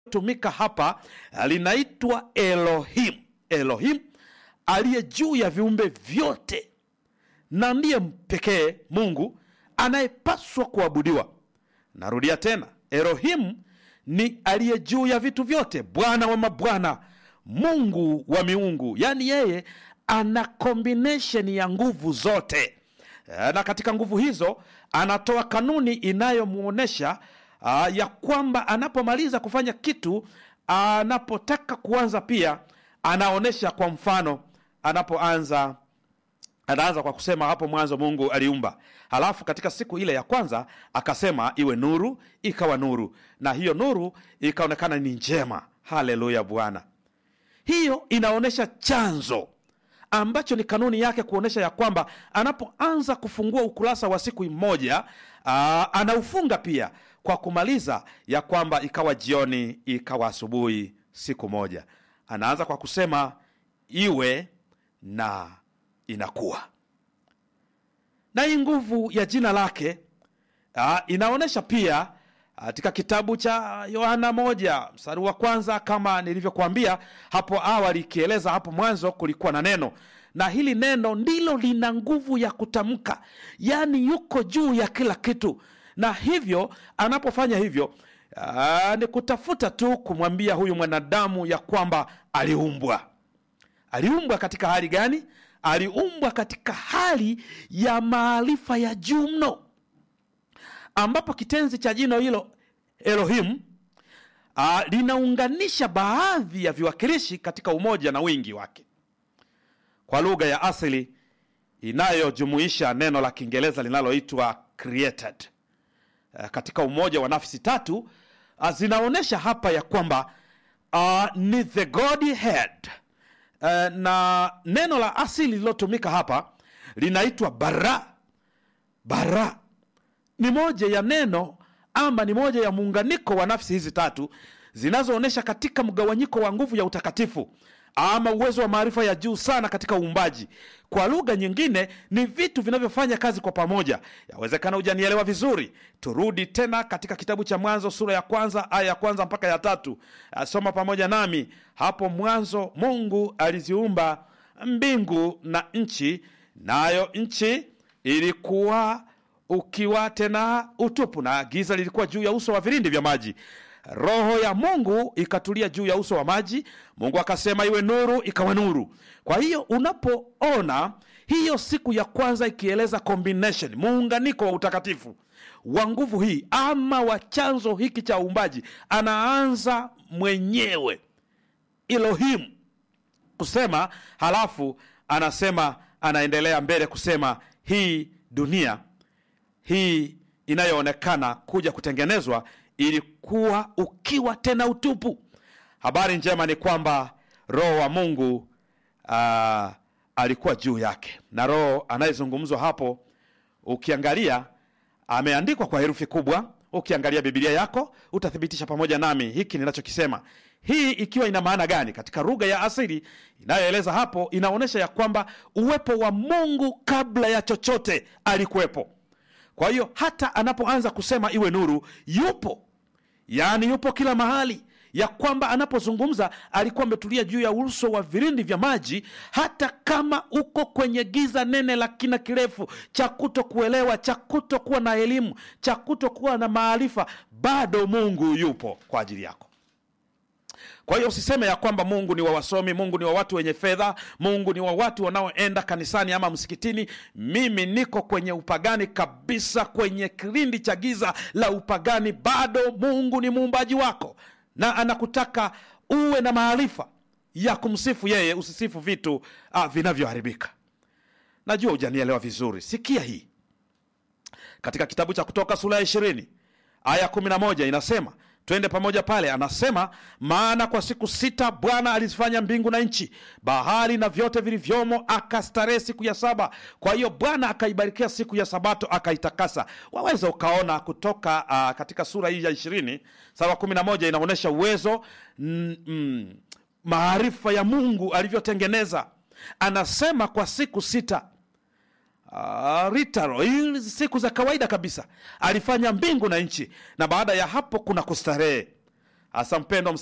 tumika hapa linaitwa Elohim. Elohim aliye juu ya viumbe vyote na ndiye pekee Mungu anayepaswa kuabudiwa. Narudia tena, Elohim ni aliye juu ya vitu vyote, Bwana wa mabwana, Mungu wa miungu, yaani yeye ana combination ya nguvu zote, na katika nguvu hizo anatoa kanuni inayomwonyesha uh, ya kwamba anapomaliza kufanya kitu, anapotaka kuanza pia anaonyesha. Kwa mfano, anapoanza anaanza kwa kusema hapo mwanzo Mungu aliumba, halafu katika siku ile ya kwanza akasema iwe nuru, ikawa nuru, na hiyo nuru ikaonekana ni njema. Haleluya Bwana! Hiyo inaonyesha chanzo ambacho ni kanuni yake, kuonyesha ya kwamba anapoanza kufungua ukurasa wa siku moja aa, anaufunga pia kwa kumaliza ya kwamba ikawa jioni, ikawa asubuhi, siku moja. Anaanza kwa kusema iwe na inakuwa na hii nguvu ya jina lake uh, inaonyesha pia katika kitabu cha Yohana moja mstari wa kwanza kama nilivyokuambia hapo awali, ikieleza hapo mwanzo kulikuwa na neno, na hili neno ndilo lina nguvu ya kutamka, yaani yuko juu ya kila kitu, na hivyo anapofanya hivyo uh, ni kutafuta tu kumwambia huyu mwanadamu ya kwamba aliumbwa. Aliumbwa katika hali gani? aliumbwa katika hali ya maarifa ya juu mno, ambapo kitenzi cha jino hilo Elohim uh, linaunganisha baadhi ya viwakilishi katika umoja na wingi wake kwa lugha ya asili inayojumuisha neno la Kiingereza linaloitwa created. Uh, katika umoja wa nafsi tatu uh, zinaonyesha hapa ya kwamba uh, ni the Godhead Uh, na neno la asili lililotumika hapa linaitwa bara. Bara ni moja ya neno ama ni moja ya muunganiko wa nafsi hizi tatu zinazoonyesha katika mgawanyiko wa nguvu ya utakatifu ama uwezo wa maarifa ya juu sana katika uumbaji. Kwa lugha nyingine, ni vitu vinavyofanya kazi kwa pamoja. Yawezekana hujanielewa vizuri. Turudi tena katika kitabu cha Mwanzo sura ya kwanza aya ya kwanza mpaka ya tatu. Soma pamoja nami. Hapo mwanzo Mungu aliziumba mbingu na nchi, nayo nchi ilikuwa ukiwa tena utupu, na giza lilikuwa juu ya uso wa vilindi vya maji. Roho ya Mungu ikatulia juu ya uso wa maji. Mungu akasema iwe nuru, ikawa nuru. Kwa hiyo unapoona hiyo siku ya kwanza ikieleza combination, muunganiko wa utakatifu wa nguvu hii ama wa chanzo hiki cha uumbaji, anaanza mwenyewe Elohim kusema, halafu anasema, anaendelea mbele kusema hii dunia hii inayoonekana kuja kutengenezwa ilikuwa ukiwa tena utupu. Habari njema ni kwamba Roho wa Mungu uh, alikuwa juu yake, na Roho anayezungumzwa hapo, ukiangalia ameandikwa kwa herufi kubwa. Ukiangalia Biblia yako utathibitisha pamoja nami hiki ninachokisema. Hii ikiwa ina maana gani? Katika lugha ya asili inayoeleza hapo, inaonyesha ya kwamba uwepo wa Mungu kabla ya chochote alikuwepo. Kwa hiyo hata anapoanza kusema iwe nuru, yupo yaani yupo kila mahali, ya kwamba anapozungumza alikuwa ametulia juu ya uso wa vilindi vya maji. Hata kama uko kwenye giza nene la kina kirefu cha kuto kuelewa, cha kuto kuwa na elimu, cha kuto kuwa na maarifa, bado Mungu yupo kwa ajili yako. Kwa hiyo usiseme ya kwamba Mungu ni wa wasomi, Mungu ni wa watu wenye fedha, Mungu ni wa watu wanaoenda kanisani ama msikitini. Mimi niko kwenye upagani kabisa, kwenye kilindi cha giza la upagani. Bado Mungu ni muumbaji wako na anakutaka uwe na maarifa ya kumsifu yeye, usisifu vitu ah, vinavyoharibika. Najua hujanielewa vizuri. Sikia hii katika kitabu cha Kutoka sura ya ishirini aya kumi na moja inasema Twende pamoja pale. Anasema, maana kwa siku sita Bwana alizifanya mbingu na nchi, bahari na vyote vilivyomo, akastarehe siku ya saba. Kwa hiyo Bwana akaibarikia siku ya Sabato akaitakasa. Waweza ukaona kutoka uh, katika sura hii ya ishirini sura kumi na moja inaonyesha uwezo mm, mm, maarifa ya Mungu alivyotengeneza. Anasema kwa siku sita Uh, ritaro hii siku za kawaida kabisa alifanya mbingu na nchi, na baada ya hapo kuna kustarehe. hasa mpendwa